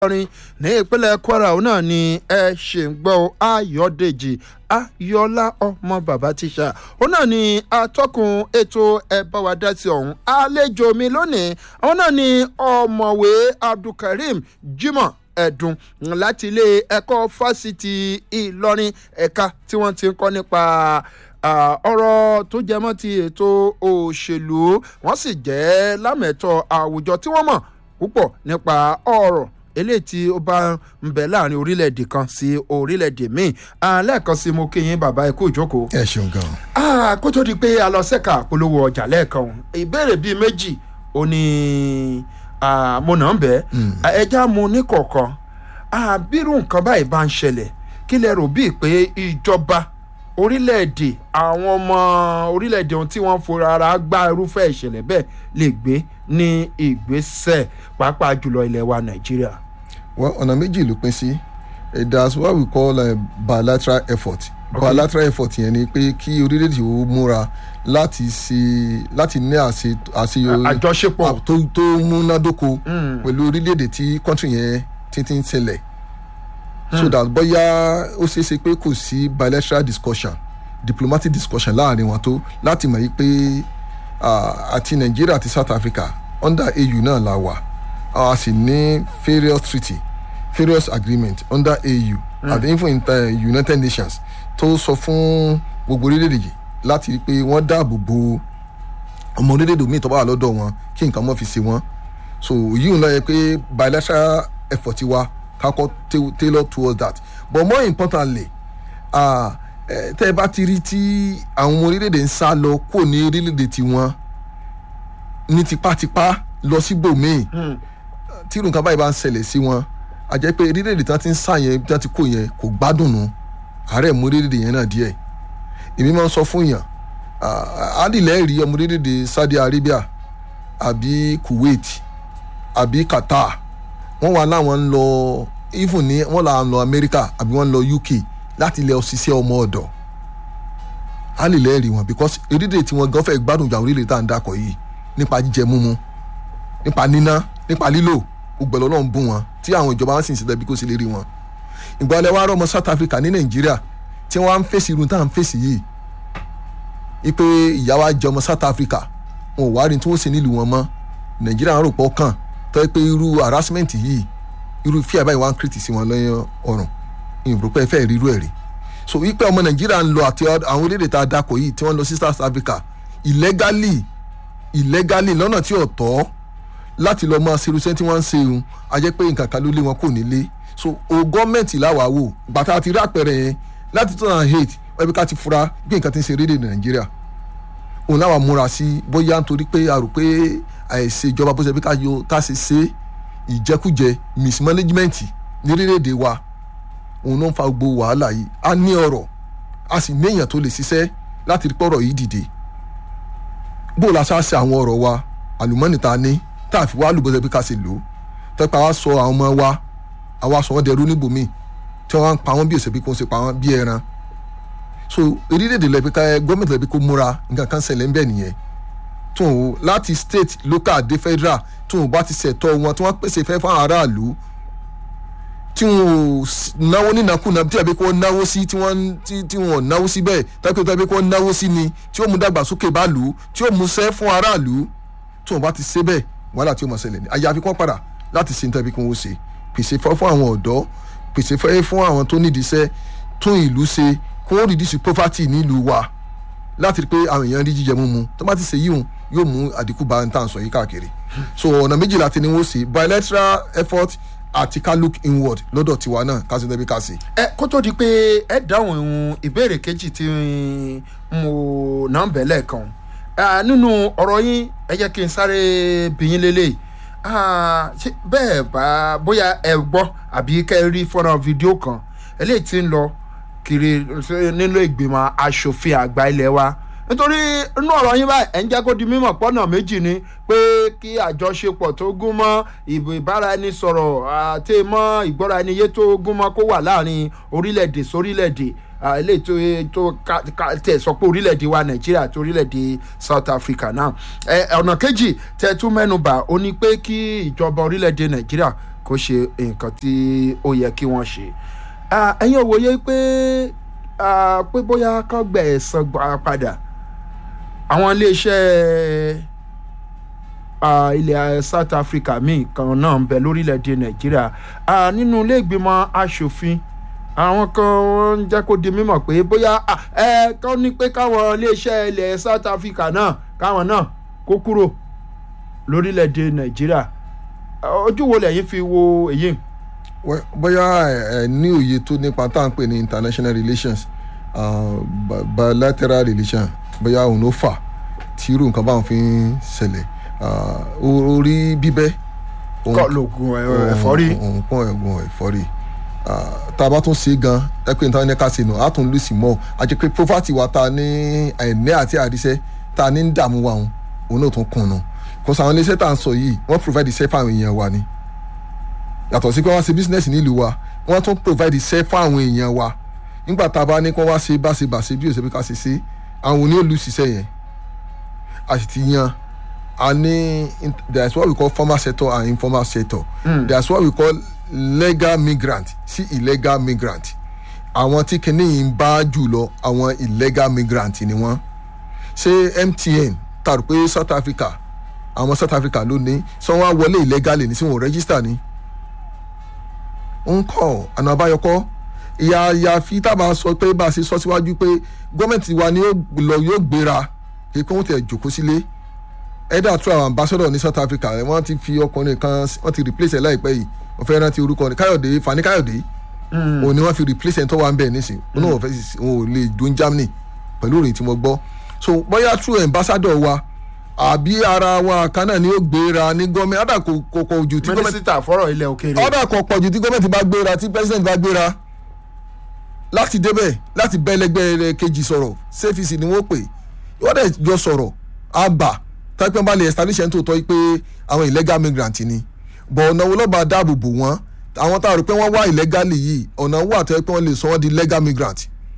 ìlọrin ní ìpínlẹ̀ kwara òun náà ni ẹ ṣe ń gbọ́ ayọ̀dèjì ayọ̀lá ọmọ bàbá tíṣà òun náà ni atọ́kùn ètò ẹ bá wa dá sí ọ̀hún àlejò mi lónìí òun náà ni ọ̀mọ̀wé abdulkareem jimoh ẹ̀dùn láti ilé ẹ̀kọ́ fásitì ìlọrin ẹ̀ka tí wọ́n ti ń kọ́ nípa ọ̀rọ̀ tó jẹmọ́ ti ètò òṣèlú wọ́n sì jẹ́ lámẹ̀tọ́ àwùjọ tí wọ́n mọ̀ púpọ̀ nípa ọ̀rọ̀ eléyìí tí ó bá ń bẹ láàrin orílẹ̀-èdè kan sí orílẹ̀-èdè míì lẹ́ẹ̀kan sí mo kí yín bàbá ẹ kú ìjókòó. ẹ ṣeun gan. kó tó di pé a lọ sẹ́ka polówó ọjà lẹ́ẹ̀kan ìbéèrè bíi méjì ó ní mo nà ń bẹ́ ẹja mu ní kọ̀ọ̀kan bírú nǹkan báyìí bá ń ṣẹlẹ̀ kí lẹ rò bíi pé ìjọba orílẹ̀-èdè àwọn ọmọ orílẹ̀-èdè ohun tí wọ́n fora ara gbá irúfẹ́ ìṣẹ̀lẹ̀ bẹ́ẹ̀ lè gbé ní ìgbésẹ̀ pàápàá jùlọ ilẹ̀ wa nàìjíríà. well ọ̀nà méjì ló pín sí that's what we call uh, bilateral effort okay. bilateral effort yẹn ni pé kí orílẹ̀-èdè ó múra láti ṣe láti ní àṣeyọrí àjọṣepọ̀ tó tó múnádóko pẹ̀lú orílẹ̀-èdè tí kọ́ńtì yẹn títí ń ṣẹlẹ̀ so that bóyá ó ṣeé ṣe pé kò sí bilateral discussion diplomatic discussion láàrin wọn tó láti mọ̀ yí pé àti nàìjíríà àti south africa under au náà la wà a sì ní various treaty various agreement under au mm. and even in the united nations tó sọ fún gbogbo orílẹ̀-èdè yìí láti rí i pé wọ́n dáàbò bo ọmọ orílẹ̀-èdè míì tó bá wà lọ́dọ̀ wọn kí nǹkan mọ́ fi ṣe wọ́n so yìí ń lọ yẹ pé bilateral effort wa kakọ tailor towards that but more importantly tẹ́ ẹ bá ti rí tí àwọn ọmọ orílẹ̀-èdè ń sá lọ kò ní orílẹ̀-èdè tiwọn ní tipátipá lọ síbòmíì tí irun kan báyìí bá ń ṣẹlẹ̀ sí wọn a jẹ́ pé orílẹ̀-èdè tí wọ́n ti ń sá yẹn tí wọ́n ti kó yẹn kò gbádùn nù àárẹ̀ mú orílẹ̀-èdè yẹn náà díẹ̀ èmi máa ń sọ fún yàn adìlẹ̀ rí ọmọ orílẹ̀-èdè Saudi Arabia àbí Kuwait àbí Qatar wọ́n wà láwọn ń lọ even ní wọ́n là ń lọ America àbí wọ́n ń lọ UK láti lọ ṣiṣẹ́ ọmọ ọ̀dọ̀ á lè lẹ́ẹ̀rí wọn because orílẹ̀ tí wọ́n gan fẹ́ gbádùn ìjà orílẹ̀ tá à ń dakọ̀ yìí nípa jíjẹ múmu nípa níná nípa lílò ògbẹ̀lọ́ náà ń bù wọn tí àwọn ìjọba wọn sì ń ṣe tẹ̀bí kó sì lè rí wọn. ìgbà ọlẹ́ wa rọ ọmọ South Africa ní Nàìjíríà tí wọ́n á ń fèsì irun tá à ń fèsì yìí ipe ìyá wa jẹ ọmọ South Africa wọn ò wá rí tí wọ́n ṣe nílùú wọn mọ́ Nàìjíríà ń rò pọ̀ kàn tọ́ pé irú harassment yìí irú fíà báyìí wọ́n á ń kírìtì sí wọn lọ́yàn ọ̀run ìrùpẹ́ fẹ́ rí irú ẹ̀ rí so wípé ọmọ nàìjíríà ń lọ àti àwọn orílẹ̀-èdè tá a dakọ̀ yìí tí wọ́n lọ sí south africa illegally illegally lọ́nà tí ò tọ́ láti lọ́ọ́ máa ṣerú sẹ́ni tí wọ́n ń ṣe òun a jẹ́ pé nǹkan kan ló lé wọn kò nílé so o gọ́ọ̀mẹ̀ntì làwà wò bàtà àti rí àpẹẹrẹ yẹn láti two thousand eight ẹbí ká ti fura bí nǹkan ti ń ṣe rédè nàìjíríà òun láwa múra sí bóyá nítorí pé a rò pé àìsè ìjọba bó ṣe bí ká ṣe ṣe ìjẹkújẹ mismanagement ní orílẹ̀-èdè wa òun ló ń fa gbogbo wàhálà yìí a ní ọ̀rọ̀ a sì ní èèyàn tó lè ṣiṣẹ́ láti rí pọ̀rọ̀ yìí dìde bó o la ṣá ṣe àwọn ọ̀rọ̀ wa àlùmọ́nì ta ní tá a fi wá lùbọ́sẹ̀ pé ká ṣe lò ó tẹ́pẹ́ àwa sọ àwọn ọmọ wa àwa sọ wọ́n dẹrú níbòmíì tí wọ́n pa wọ́n bí òṣèlú kó ń ṣe pa wọ́n bí ẹran so orílẹ̀-èdè lẹ́bi ká gọ́ọ̀mẹ̀ntì lẹ́bi kó múra nǹkan kan ṣẹlẹ̀ ń bẹ̀ nìyẹn tó o láti state local dé federal tó o bá ti ṣẹ̀tọ́ wọn tí wọ́n pèsè fẹ́ fún aráàlú tí wọn ò náwó nínàkúnà tí àbí kò náwó sí tí wọn tí wọn ò náwó sí bẹ́ẹ̀ tàbí tàbí kò náwó sí ni tí ó mú dàgbàsókè bá lù ú tí ó mú sẹ́ fún aráàlú tí wọn bá ti ṣe bẹ́ẹ̀ wàhálà tí ó mọ̀ ṣẹlẹ̀ ní àyàfi kàn padà láti ṣe nítorí kí wọ́n ṣe pèsè fẹ́ fún àwọn ọ̀dọ́ pèsè fẹ́ fún àwọn tó nídìí iṣẹ́ tún ìlú ṣe kó wọ́n reduce poverty nílùú wa láti rí pé àwọn èèyàn rí jíjẹ múmu tó bá ti ṣe yíhun yóò mú àdínkù bá ń tà ń sọ yìí káàkiri so ọ̀nà méjìlá ti ní wọ́n ṣe bilateral effort àti ká look inward lọ́dọ̀ tiwa náà ká sì tẹ́bí ká sí. ẹ kó tó di pé ẹ dáhùn ìhun ìbéèrè kejì tí mo náà ń bẹ̀ lẹ́ẹ̀kan nínú ọ̀rọ̀ yín ẹ jẹ́ kí n sáré bìyín lélẹ̀ bẹ́ẹ̀ bá bóyá ẹ gbọ́ àbí kẹ́ ẹ rí fọ́nrán fídíò kan eléyìí tí ń lọ kiri nínú ìgbìmọ̀ asòfin àgbà ilé wa nítorí inú ọ̀rọ̀ yín báyìí ẹ̀ ń jẹ́ kó di mímọ̀ pọ́nà méjì ni pé kí àjọṣepọ̀ tó gún mọ́ ìbò ìbáraẹnisọ̀rọ̀ àti mọ́ ìgbọ́ra-ẹniyé tó gún mọ́ kó wà láàrin orílẹ̀-èdè sórílẹ̀-èdè eléyìí tó tẹ̀ sọ pé orílẹ̀-èdè wa nàìjíríà àti orílẹ̀-èdè south africa náà ọ̀nà kejì tẹ̀ tún mẹ́nuba ó ní pé kí ìjọba orílẹ̀-èdè nàìjíríà kó ṣe nǹkan tí ó yẹ kí wọ́n ṣe Ah, ẹ̀yin ò wòye pé ah, pé bóyá kán gbẹ̀ ẹ̀san gbà padà àwọn iléeṣẹ́ ah, ilẹ̀ South Africa míì kan náà ń bẹ lórílẹ̀‐èdè Nàìjíríà Ah, nínú ilé ìgbìmọ̀ asòfin àwọn kan wọ́n ń jẹ́ kó di mímọ̀ pé bóyá ah, ẹ kán ní pé káwọn iléeṣẹ́ ilẹ̀ South Africa náà káwọn náà kó kúrò lórílẹ̀‐èdè Nàìjíríà Ah, ojú wo lẹ́yìn fi wo èyí. Well, bóyá ẹ ẹ ní òye tó nípa tá à ń pè ní international relations uh, bi- bilateral relations bóyá òun ló fà tí irú nǹkan báwọn fi ń ṣẹlẹ̀ uh, o- orí bíbẹ́ òun- kọ́ lóògùn ẹ̀- ẹ̀fọ́rí. òun pọ́n ẹ̀gùn ẹ̀fọ́rí Ah, tá a bá tún ṣe gan ẹ pé nítorí ká ṣe nù á tún lù sí mọ́ a jẹ́ pé poverty wa ta ní àìní àti àríṣẹ́ ta ní ń dààmú wa òun òun náà tún kùn nù kò sàwọn iléeṣẹ́ tá à ń sọ yìí wọ́n provide iṣẹ́ fáwọn èèyàn wa ni yàtọ̀ sí pé wọ́n ṣe business nílùú wa wọ́n tún provide iṣẹ́ fáwọn èèyàn wa nígbà tá a bá ní kí wọ́n wá ṣe bá ṣe bà ṣe bí òṣèlú ká ṣe ṣe àwọn oní òlù ṣiṣẹ́ yẹn a sì ti yan a ní there is what we call formal sector and informal sector mm. there is what we call legal migrant sí illegal migrant àwọn tí kìíní yìí ń bá jù lọ àwọn illegal migrant ni wọ́n ṣé MTN tàbí pé South Africa àwọn South Africa ló ní sọ wọn á wọlé illegally ní sí wọn ò register ni ń kọ́ àná àbáyọkọ́ ìyá ìyá fi tábà sọ pé bá a ṣe sọ síwájú pé gọ́ọ̀mẹ̀ntì wa ni yóò lọ yóò gbéra kí wọ́n tẹ̀ jòkó sílé ẹ̀dà tó àwọn ambassador ní South Africa ẹ̀ wọ́n ti fi ọkùnrin kan wọ́n ti replace ẹ̀ láìpẹ́ yìí wọ́n fẹ́ rántí orúkọ ní Káyọ̀dé Fani Káyọ̀dé òun ni wọ́n fi replace ẹ̀ tó wà ń bẹ̀ nísìn òun náà wọ́n fẹ́ sì- òun ò lè dún Germany pẹ̀lú òròyìn tí mo gbọ́ so bóyá true ambassador wa àbí ara wa kan náà ni ó gbéra ní gọ́ọ̀mẹ̀ntì àdà kò kò kò jù tí gọ́ọ̀mẹ̀ntì mínísítà fọ́rọ̀ ilẹ̀ òkèèrè. ọ̀dà kan pọ̀jù tí gọ́ọ̀mẹ̀ntì bá gbéra tí president bá gbéra láti débẹ̀ láti bẹ́ ẹlẹgbẹ́ rẹ̀ kejì sọ̀rọ̀ sẹ́fìsì ni wọ́n pè wọ́n dẹ̀ jọ sọ̀rọ̀ àgbà tápẹ́ bá lè establish ẹ̀ ń tòótọ́ pé àwọn illegal migrant ni bọ̀ ọ̀nà wo lọ́ba dáàbò bò wọ́n àwọn tá a rò pé wọ́n wá illegally yìí ọ̀nà wo àtẹ́ pé wọ́n lè sọ wọ́n di legal migrant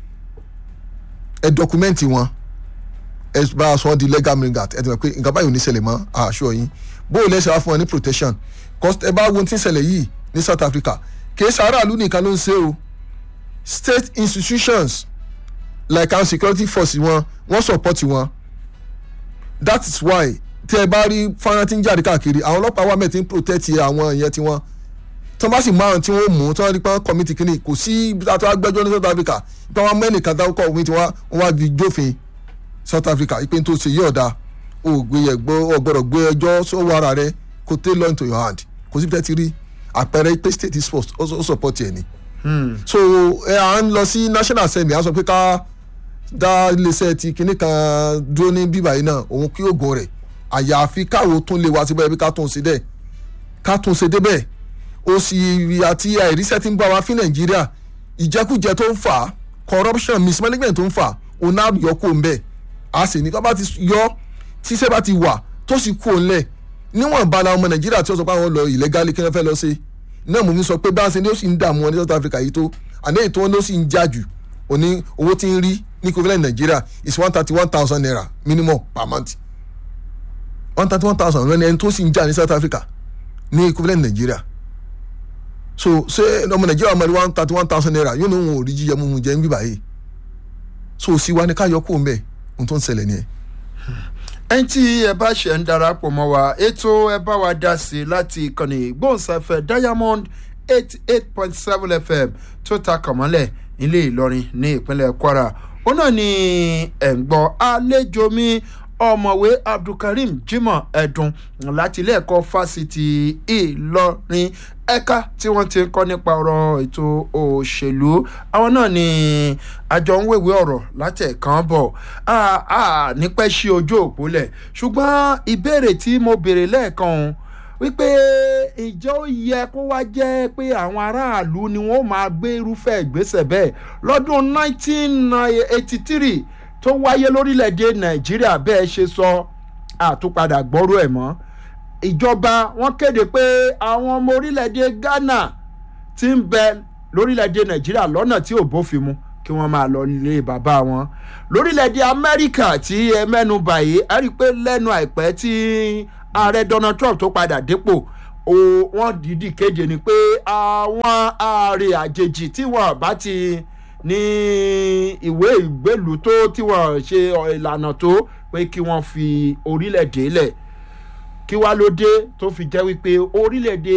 ẹ dọkumẹ́ǹtì wọn ẹ bá a sọ wọ́n di legal migrant ẹ ti mọ̀ pé nǹkan báyìí ò ní ṣẹlẹ̀ mọ́ àṣọ yín bóò lẹ́sẹ̀ wá fún wọn ní protection cause ẹ bá wo ohun tí ń ṣẹlẹ̀ yìí ní South Africa kì í ṣe aráàlú nìkan ló ń ṣe o state institutions like our security force wọn wọ́n support wọn that is why tí ẹ bá rí fọ́nrán tí ń jáde káàkiri àwọn ọlọ́pàá wà mẹ́tí ń protect àwọn ìyẹn tiwọn tí wọ́n bá sì márùn tí wọ́n mú tí wọ́n rí pé wọ́n commit kínní kò sí àti wọ́n gbẹ́jọ́ ní South Africa pé wọ́n mẹ́rin kan dáwọ́kọ̀ òfin tí wọ́n wá fi jófin South Africa ìpè tó ṣe yí ọ̀dà o gbé yẹ gbọ́ ọgbọ́dọ̀ gbé ẹjọ́ sọ́wọ́ ara rẹ kó take law into your hand kò sí tẹ́tí rí àpẹẹrẹ pé state is first ó ó support ẹ̀ ni. so ẹ à ń lọ sí national assembly à ń sọ pé ká dá iléeṣẹ́ ti kinní kan dúró ní bíbá yìí náà òun kí oògùn rẹ̀ àyàfi káwo tún lè wá síbẹ̀ bí ká tún ṣe dẹ̀ ká tún ṣe débẹ̀ ó sì àti àìríṣẹ́ tí ń bá wa fí nàìjíríà ìjẹkújẹ tó ń fà á corruption mismanagement tó ń fà á òun náà yọ kó ń bẹ̀ a sì ní tó bá ti yọ tíṣẹ́ bá ti wà tó sì kú òun lẹ̀ níwọ̀n bá la ọmọ nàìjíríà tí ó sọ pé àwọn lọ illegally kí wọ́n fẹ́ lọ sí náà mo fi sọ pé bá a ṣe ni ó sì ń dààmú wọn ní South Africa yìí tó àní èyí tó wọn ló sì ń jà jù òní owó tí ń rí ní equivalent nàìjíríà is one thirty one thousand naira minimum per month one thirty one thousand lọ́ni ẹni tó sì ń jà ní South Africa ní equivalent nàìjíríà so ṣé ọmọ nàìjíríà ọmọ ní one thirty one thousand naira yóò ní òun ò rí jíjẹ mímu jẹ ń bíbà yìí so sí wa ni ká yọ kó ń bẹ ohun tó ń ṣẹlẹ̀ nìyẹn ẹni tí ẹ bá ṣe ń darapọ̀ mọ́ wa ètò ẹ bá wa dá sí i láti ìkànnì ìgbóhùnsáfẹ́ diamond eight eight point seven fm tó ta kànmọ́lẹ̀ nílé ìlọrin ní ìpínlẹ̀ kwara ó náà ní ẹ̀ ń gbọ́ àlejò mi ọ̀mọ̀wé abdulkareem jimoh ẹ̀dùn láti ilé ẹ̀kọ́ fásitì ìlọrin ẹ̀ka tí wọ́n ti ń kọ́ nípa ọ̀rọ̀ ètò òṣèlú àwọn náà ni àjọ ń wèwé ọ̀rọ̀ látẹ̀kàn bọ̀ nípẹ́ sí ojú òpó lẹ̀ ṣùgbọ́n ìbéèrè tí mo béèrè lẹ́ẹ̀kan ọ̀hún wípé ìjọ yẹ kó wá jẹ́ pé àwọn aráàlú ni wọ́n máa gbé irúfẹ́ ìgbésẹ̀ bẹ́ẹ̀ lọ́dún 1983 tó wáyé lórílẹ̀‐èdè nàìjíríà bẹ́ẹ̀ ṣe sọ àtúpadà gbọ́rú ẹ̀ mọ́ ìjọba wọn kéde pé àwọn ọmọ orílẹ̀‐èdè ghana ti ń bẹ lórílẹ̀‐èdè nàìjíríà lọ́nà tí ò bófin mu kí wọ́n máa lọ ilé bàbá wọn lórílẹ̀‐èdè amẹ́ríkà tí ẹ mẹ́nu bàyí ẹ rí i pé lẹ́nu àìpẹ́ tí ààrẹ donald trump tó padà dépò o wọ́n dìídì kéde ni pé àwọn ààrẹ àjèjì tí wọ́n bá ti ní ìwé ìgbélùú tó tí wọ́n ṣe ìlànà tó pé kí wọ́n fi orílẹ̀-èdè lẹ̀ kí wá ló dé tó fi jẹ́ wípé orílẹ̀-èdè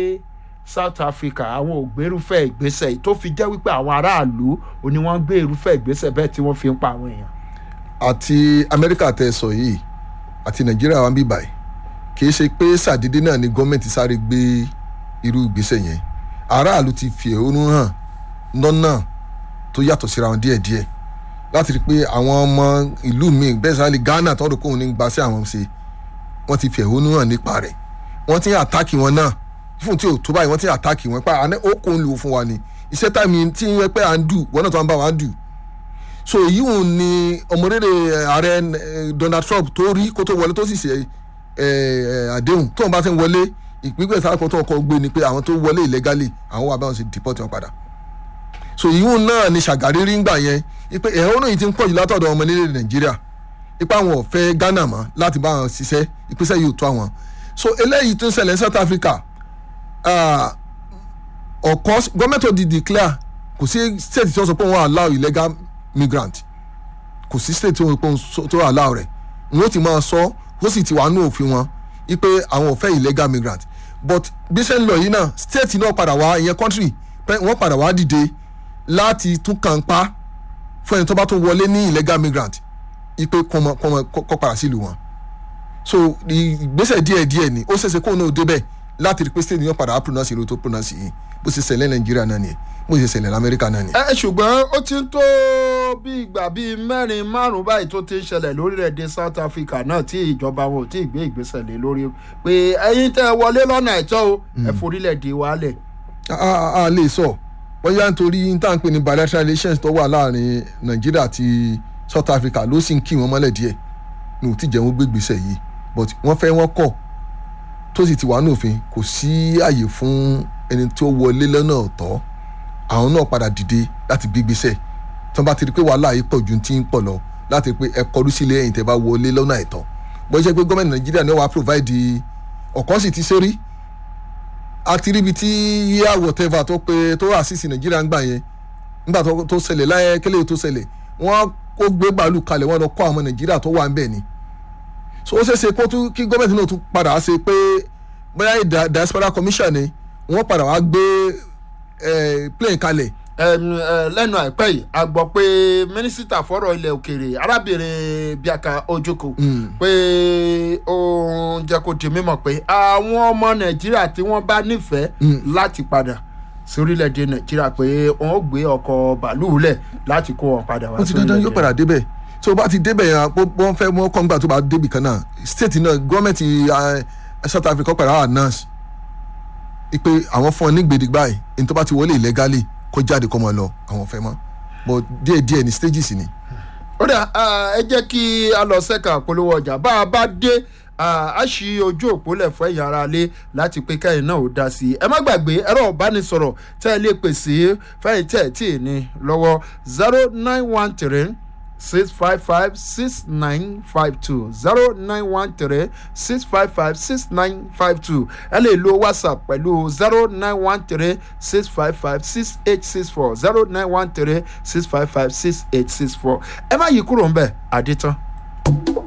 south africa àwọn ò gbérúfẹ́ ìgbésẹ̀ yìí tó fi jẹ́ wípé àwọn aráàlú ò ní wọ́n gbé irúfẹ́ ìgbésẹ̀ bẹ́ẹ̀ tí wọ́n fi ń pa àwọn èèyàn. àti amẹ́ríkà tẹ sọ yìí àti nàìjíríà wa ń bí báyìí kì í ṣe pé sàdédé náà ni gọ́ọ̀mẹ̀ntì sáré gbé irú ìgbésẹ̀ yẹn aráàlú ti fi ẹ̀hónú hàn lọ́nà tó yàtọ̀ síra wọn díẹ̀díẹ̀ láti rí i pé àwọn ọmọ ìlú míì bẹ́ẹ̀ sáré ghana tọ́dọ̀ kóun ní gba sí àwọn ṣe wọ́n ti fi ẹ̀hónú hàn nípa rẹ̀ wọ́n ti ń àtáàkì wọn náà fún tí ò tó báyìí wọ́n ti ń àtáàkì wọn pa àná ó kò ń lò fún wa ni iṣẹ́ táìmì tí ń yẹ pé à ń dù wọ́n náà tó ń bá wa ń dù so èyí ò ní ọmọdéde ààrẹ eh, donald trump tó rí kó tó wọlé tó sì ṣe eh, eh, àdéhùn tó ń bá ti ń wọlé ìpínpẹ̀ sáà kan tó ń kọ́ gbé ni pé àwọn tó wọlé illegally àwọn wà báwọn ṣe deport wọn padà so èyí ò náà ni ṣàgárí rí ń gbà yẹn ipe ẹ̀hónú yìí ti ń pọ̀jù látọ̀dọ̀ ọmọ nílẹ̀ nàìjíríà ipa àwọn ò fẹ́ ghana mọ́ láti bá wọn ṣiṣẹ́ ìpínṣẹ́ yìí ò tó àwọn so eléyìí tó ń ṣẹlẹ̀ ní south africa ah, ọ̀kọ́ gọ́ọ̀mẹ̀ntì ò di declare kò sí state tí wọ́n sọ pé wọ́n allow illegal migrant kò sí state tí wọ́n sọ pé wọ́n tó allow rẹ̀ wọ́n ti máa sọ ó sì ti wà nù òfin wọn wípé àwọn ò fẹ́ illegal migrant but bí ṣe ń lọ yìí náà state náà padà wá ìyẹn country pé wọ́n padà wá dìde láti tún kàn pa fún ẹni tó bá tún wọlé ní illegal migrant ipe kọ́mọ kọ́mọ kọ́ padà sílùú wọn so ìgbésẹ̀ díẹ̀ díẹ̀ ni ó ṣeéṣe kóun náà débẹ̀ láti rí pé state yóò padà á pronounce ìlú tó pronounce yìí bó ṣe ṣẹlẹ̀ nàìjíríà náà nìyẹn bó ṣe ṣẹlẹ̀ lamẹ́ríkà náà nìyẹn. ẹ ṣùgbọ́n ó ti ń tó bí ìgbà bíi mẹ́rin márùn-ún báyìí tó ti ń ṣẹlẹ̀ lórílẹ̀‐èdè south africa náà tí ìjọba wọn ò tí ì gbé ìgbésẹ̀ lé lórí pé ẹyin tẹ́ ẹ wọlé lọ́nà ẹ̀tọ́ o ẹ forílẹ̀‐èdè wa lẹ̀. a a a lè sọ bóyá nítorí n tá à ń pè ní bilateral relations tó wà láàrin nàìjíríà àti south africa ló sì ń kí wọn mọ́lẹ̀ díẹ̀ ní ò tí jẹ́ wọn gbé ìgbésẹ̀ yìí but wọ́n fẹ́ wọ́n kọ̀ tó sì ti wà ní òfin kò sí àyè fún ẹni tó wọlé lọ́nà ọ̀tọ̀ àwọn náà padà dìde láti gbé ìgbésẹ̀ tí wọ́n bá ti rí pé wàhálà yìí pọ̀ ju ti ń pọ̀ lọ láti rí pé ẹ kọrú sílé ẹ̀yìn tẹ́ bá wọlé lọ́nà àìtọ́ bó ṣe pé gọ́ọ̀mẹ̀ntì nàìjíríà ní wàá provide ọ̀kan sì ti ṣe rí àti ríbi tí yíyá whatever tó pé tó àṣìṣe nàìjíríà ń gbà yẹn nígbà tó ṣẹlẹ̀ láyé kélé tó ṣẹlẹ̀ wọ́n kó gbé bàálù kalẹ̀ wọ́n lọ kó àwọn nàìjíríà tó wà ń bẹ̀ ni so ó ṣeéṣe kó tún kí gọ́ọ̀mẹ̀ntì náà tún padà ṣe pé bóyá diaspora commission ni wọ́n padà wá gbé plane kalẹ̀. lẹ́nu àìpẹ́ yìí a gbọ́ pé mínísítà fọ́rọ̀ ilẹ̀ òkèèrè arábìnrin biaka ojoko pé ó ń jẹ́ kó di mímọ̀ pé àwọn ọmọ nàìjíríà tí wọ́n bá nífẹ̀ẹ́ láti padà sórílẹ̀‐èdè nàìjíríà pé wọ́n ó gbé ọkọ̀ bàálù lẹ̀ láti kó wọn padà wá wọ́n ti dandan yóò padà débẹ̀ tó bá ti débẹ̀ yẹn wọ́n fẹ́ wọ́n kọ́ nígbà tó bá débì kan náà state náà gọ́ọ̀mẹ̀ntì south africa padà wà nurse ipe àwọn fún ọ ní gbèdégbà báyìí ní tó bá ti wọlé illegally kó jáde kó mọ lọ àwọn fẹ́ mọ́ but díẹ̀ díẹ̀ ní stages ni. ó dà ẹ jẹ́ kí a lọ sẹ́ka polówó ọjà bá a bá dé a ṣí ojú òpó lẹ̀ fún ẹ̀yìn ara lé láti pé kẹ́yìn náà ó dá sí i ẹ má gbàgbé ẹ̀rọ ìbánisọ̀rọ̀ tẹ́ ẹ lè pèsè fẹ́yìn tẹ́ ẹ tí ì ní lọ́wọ́ zero nine one three six five five six nine five two zero nine one three six five five six nine five two ẹ lè lo whatsapp pẹ̀lú zero nine one three six five five six eight six four zero nine one three six five five six eight six four ẹ má yí kúrò ń bẹ̀ àdìtán.